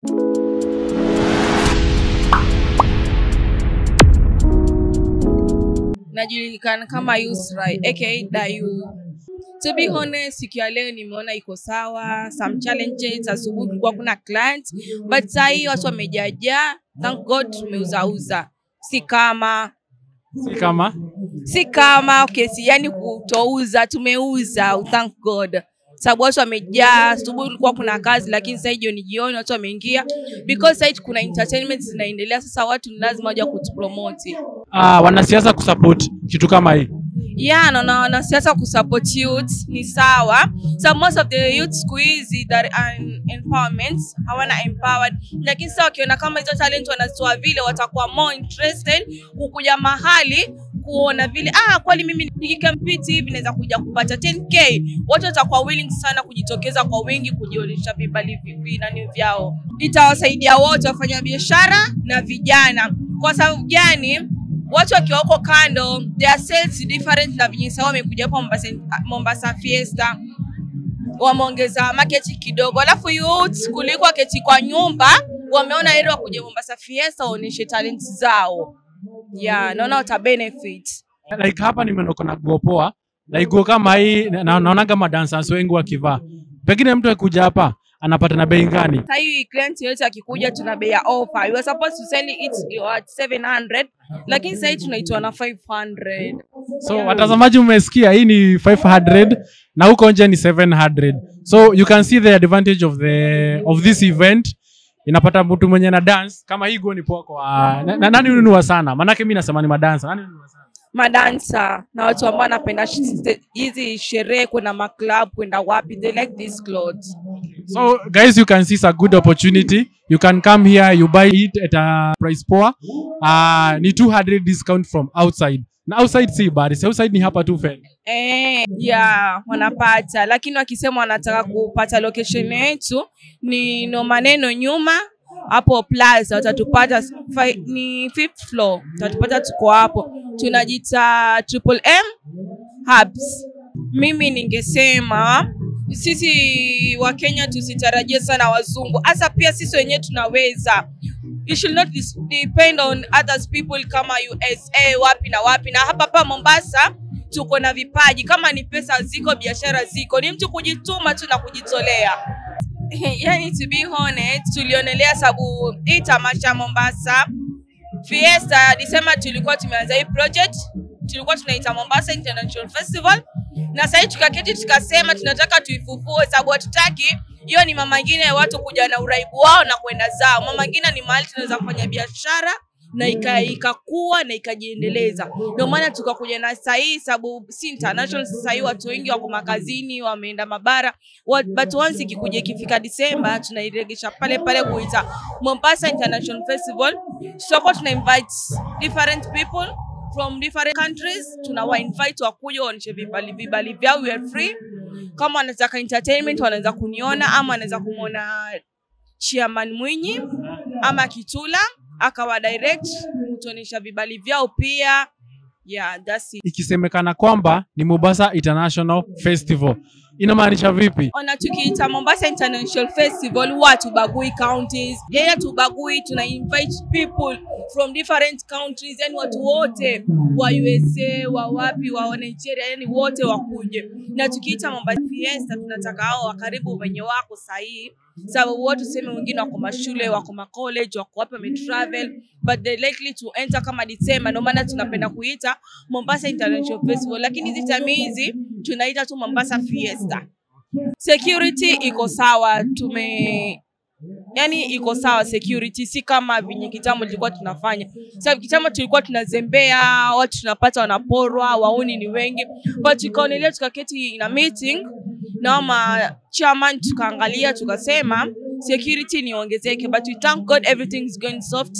najulikana kama Yusra aka Dayu. To be honest, siku ya leo nimeona iko sawa. Some challenges, asubuhi kulikuwa kuna client, but saa hii watu wamejajaa. Thank God tumeuzauza, si kama Si kama si kama okay, si yani kutouza, tumeuza. Thank God sababu watu wamejaa. Asubuhi kulikuwa kuna kazi, lakini sasa jioni jioni watu wameingia because sasa kuna entertainment zinaendelea. Sasa watu ni lazima waje kutupromote ah, wanasiasa kusupport kitu kama hii. yeah, naona wanasiasa kusupport youth ni sawa. So most of the youth siku hizi that are in empowerment hawana empowered, lakini sasa wakiona kama hizo talent wanazitoa vile, watakuwa more interested kukuja mahali kuona vile ah, kweli mimi nikikampiti hivi naweza kuja kupata 10k. Watu watakuwa willing sana kujitokeza kwa wingi kujionyesha vibali vipi nani vyao. Itawasaidia wote wafanya biashara na vijana. Kwa sababu gani? watu wakiwa huko kando their sales different na venye sasa wamekuja hapa Mombasa, Mombasa Fiesta wameongeza market kidogo, alafu youth kuliko waketi kwa nyumba wameona heri wakuja Mombasa Fiesta waonyeshe talent zao. Yeah, naona wata benefit. Like hapa nimenoko na nguo poa, like nguo kama hii na- naona kama dancers wengi wakivaa. Pengine mtu akikuja hapa anapata na bei gani? Sasa hii client yote akikuja tuna bei ya offer. You are supposed to sell it at 700 lakini sasa hii tunaitoa na 500. So watazamaji, mmesikia hii ni 500 na huko nje ni 700. So you can see the advantage of the of this event. Inapata mtu mwenye na dance kama hii nguo ni poa kwa na, na, nani ununua sana? Maanake mimi nasema ni madansa. Nani ununua sana? madansa na watu ambao wanapenda sh- hizi sherehe kwenda maclub kwenda wapi they like these clothes So guys, you can see it's a good opportunity. You can come here, you buy it at a price poa. Uh, ni 200 discount from outside. Na outside si bad, si outside ni hapa tu Fed. eh, yeah, wanapata lakini wakisema wanataka kupata location yetu ni no maneno nyuma hapo plaza watatupata fi- ni fifth floor watatupata tuko hapo tunajita triple m hubs mimi ningesema sisi wa Kenya tusitarajie sana wazungu, hasa pia sisi wenyewe tunaweza. You should not dis- depend on others people kama USA wapi na wapi, na hapa hapa Mombasa tuko na vipaji. Kama ni pesa ziko, biashara ziko, ni mtu kujituma tu na kujitolea. yani to be honest, tulionelea sababu hii tamasha Mombasa Fiesta Disemba tulikuwa tumeanza hii project, tulikuwa tunaita Mombasa International Festival, na sasa tukaketi tukasema tunataka tuifufue, sababu hatutaki hiyo ni mama ngine ya watu kuja na uraibu wao na kwenda zao. Mama ngine ni mahali tunaweza kufanya biashara na ika- ikakua na ikajiendeleza. Ndio maana tukakuja na sasa hii, sababu si international. Sasa hii watu wengi wako makazini, wameenda mabara, Wa- but once ikikuja ikifika Disemba tunairegesha pale pale kuita Mombasa International Festival. Tutakuwa tuna invite different people from different countries, tunawa invite wakuja waonyeshe vibali vibali vyao, we are free. Kama wanataka entertainment wanaweza kuniona ama wanaweza kumwona Chairman Mwinyi ama Kitula akawa direct kutuonyesha vibali vyao pia. Yeah, that's it. Ikisemekana kwamba ni Mombasa International Festival. Inamaanisha vipi? ona tukiita Mombasa International Festival huwa tubagui counties, yeye tubagui, tuna invite people from different countries, yani watu wote wa USA wa wapi wa Nigeria, yani wote wakuje. Na tukiita Mombasa Fiesta tunataka hao wa karibu wenye wako sahihi, sababu watu tuseme wengine wako mashule, wako ma college, wako wapi wametravel, but they likely to enter kama Disemba. Ndio maana tunapenda kuita Mombasa International Festival, lakini hizi time hizi tunaita tu Mombasa Fiesta. Security iko sawa, tume yani iko sawa security, si kama venye kitambo tulikuwa tunafanya. Sababu kitambo tulikuwa tunazembea, watu tunapata wanaporwa, wauni ni wengi, but tukaonelea tukaketi na meeting na ma chairman, tukaangalia tukasema security niongezeke, but we thank God everything is going soft.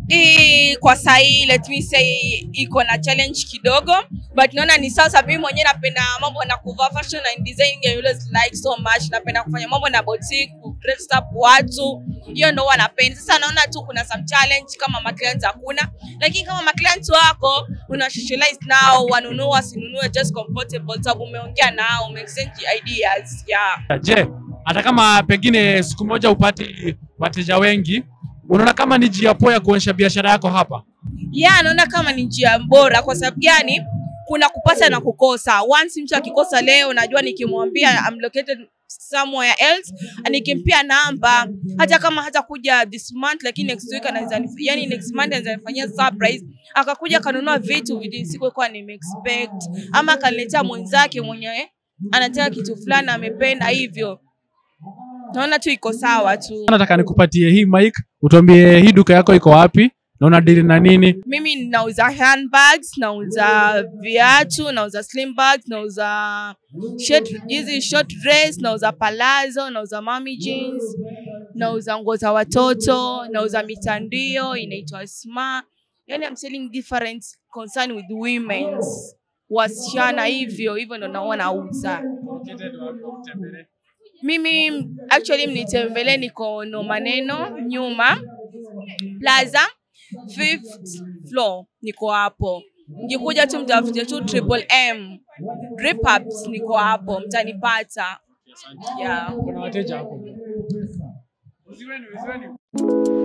Hii kwa sahii let me say iko na challenge kidogo but naona ni sawa sababu mimi mwenyewe napenda mambo na kuvaa fashion and design I always like so much napenda kufanya mambo na boutique ku dress up watu hiyo ndo huwa napenda sasa naona tu kuna some challenge kama maclients hakuna lakini kama maclients wako una socialize nao wanunue wasinunue just comfortable sababu umeongea nao umeexchange ideas yeah Je, hata kama pengine siku moja upati wateja wengi, unaona kama ni njia poa ya kuonyesha biashara yako hapa? ya naona kama ni njia bora kwa sababu gani kuna kupata na kukosa once mtu akikosa leo najua nikimwambia I'm located somewhere else nikimpia namba hata kama hata kuja this month lakini next week anaweza nif- yani next month anaweza nifanyia surprise akakuja akanunua vitu vile sikuwa nimeexpect ama akaniletea mwenzake mwenye anataka kitu fulani amependa hivyo naona tu iko sawa tu Nataka nikupatie hii mic, utuambie hii duka yako iko wapi na unadili na nini? mimi nauza handbags nauza viatu nauza slim bags nauza shirt- hizi short dress nauza palazzo nauza mami jeans nauza nguo za watoto nauza mitandio inaitwa sma yani I'm selling different concern with women's wasichana hivyo hivyo ndo naona nauza mimi actually mnitembelee niko no maneno nyuma plaza fifth floor niko hapo mkikuja tu mtafute tu triple m drip ups niko hapo mtanipata yeah. Kuna wateja hapo. Usiweni, usiweni.